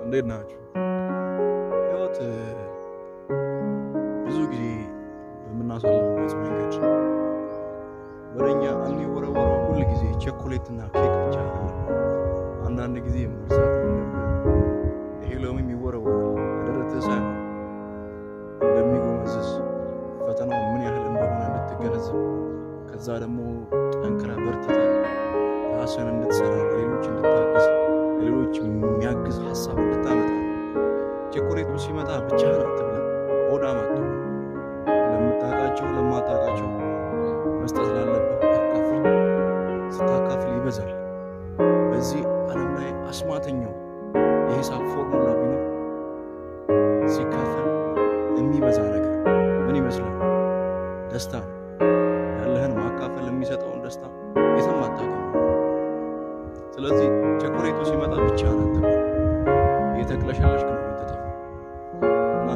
እንዴት ናችሁ? ህይወት ብዙ ጊዜ በምናሳልፍበት መንገድ ወደኛ የሚወረወረው ሁል ጊዜ ቸኮሌትና ኬክ ብቻ አይደለም። አንዳንድ ጊዜ መርሳት የሌለብህ ይሄ ሎሚ የሚወረወረው በደረትህ ሳይሆን እንደሚጎመዝዝ ፈተናው ምን ያህል እንደሆነ እንድትገነዘብ ከዛ ደግሞ ጠንክረህ በርትተህ ራስህን እንድትሰራ ለሌሎች እንድታግዝ ለሌሎች የሚያግዝ ሀሳብ እንድታመጣ ቸኮሌቱ ሲመጣ ብቻህን አትብላ፣ ሆዳም አትሁን። ለምታውቃቸው ለማታውቃቸው መስጠት ላለብህ አካፍል። ስታካፍል ይበዛል። በዚህ ዓለም ላይ አስማተኛው የሂሳብ ፎርሙላ ቢኖር ሲካፈል የሚበዛ ነገር ምን ይመስላል? ደስታ ነው። ያለህን ማካፈል የሚሰጠውን ደስታ የትም አታገኝም። ስለዚህ ቸኮሌቱ ሲመጣ ብቻህን አትብላ፣ እየተቅለሸለሽክ ነው የምትተፋው እና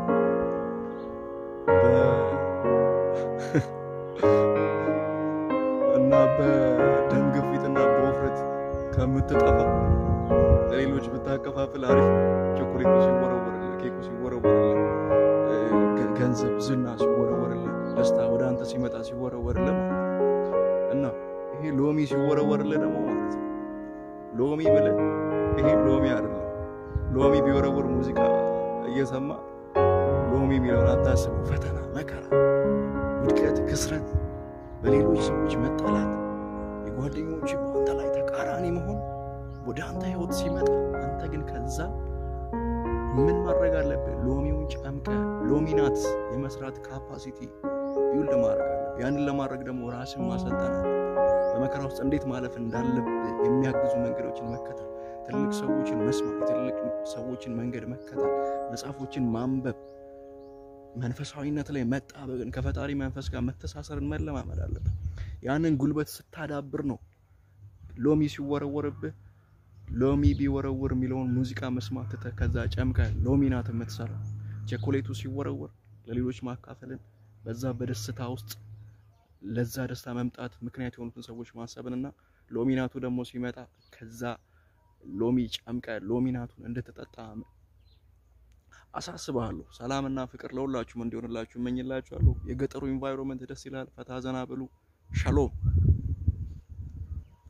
እና በደም ግፊትና በውፍረት ከምትጠፋ ለሌሎች ብታከፋፍል አሪፍ ነው። ቸኮሌቱ ሲወረወርልህ፣ ኬኩ ሲወረወርልህ፣ ገንዘብ፣ ዝና ሲወረወርልህ፣ ደስታ ወደ አንተ ሲመጣ ሲወረወርልህ ማለት ነው እና ይሄ ሎሚ ሲወረወርልህ ደግሞ ማለት ነው ሎሚ ብለህ ይሄ ሎሚ አይደለም። ሎሚ ቢወረወር ሙዚቃ እየሰማ ሎሚ የሚለውን አታስበው። ፈተና፣ መከራ፣ ውድቀት፣ ክስረት፣ በሌሎች ሰዎች መጠላት፣ የጓደኞች በአንተ ላይ ተቃራኒ መሆን ወደ አንተ ህይወት ሲመጣ አንተ ግን ከዛ ምን ማድረግ አለብህ? ሎሚውን ጨምቀ ሎሚናት የመስራት ካፓሲቲ ቢውልድ ማድረግ አለብህ። ያንን ለማድረግ ደግሞ ራስን ማሰልጠን አለ። በመከራ ውስጥ እንዴት ማለፍ እንዳለብህ የሚያግዙ መንገዶችን መከተል፣ ትልቅ ሰዎችን መስማት፣ የትልቅ ሰዎችን መንገድ መከተል፣ መጽሐፎችን ማንበብ፣ መንፈሳዊነት ላይ መጣበቅን ከፈጣሪ መንፈስ ጋር መተሳሰርን መለማመድ አለብህ። ያንን ጉልበት ስታዳብር ነው ሎሚ ሲወረወርብህ ሎሚ ቢወረውር የሚለውን ሙዚቃ መስማት ትተህ ከዛ ጨምቀህ ሎሚ ናት የምትሰራው። ቸኮሌቱ ሲወረወር ለሌሎች ማካፈልን በዛ በደስታ ውስጥ ለዛ ደስታ መምጣት ምክንያት የሆኑትን ሰዎች ማሰብንና ሎሚናቱ ደግሞ ሲመጣ ከዛ ሎሚ ጨምቀ ሎሚናቱን እንድትጠጣ አሳስብሃለሁ። ሰላምና ፍቅር ለሁላችሁም እንዲሆንላችሁ እመኝላችኋለሁ። የገጠሩ ኢንቫይሮንመንት ደስ ይላል። ፈታ ዘና ብሉ። ሻሎም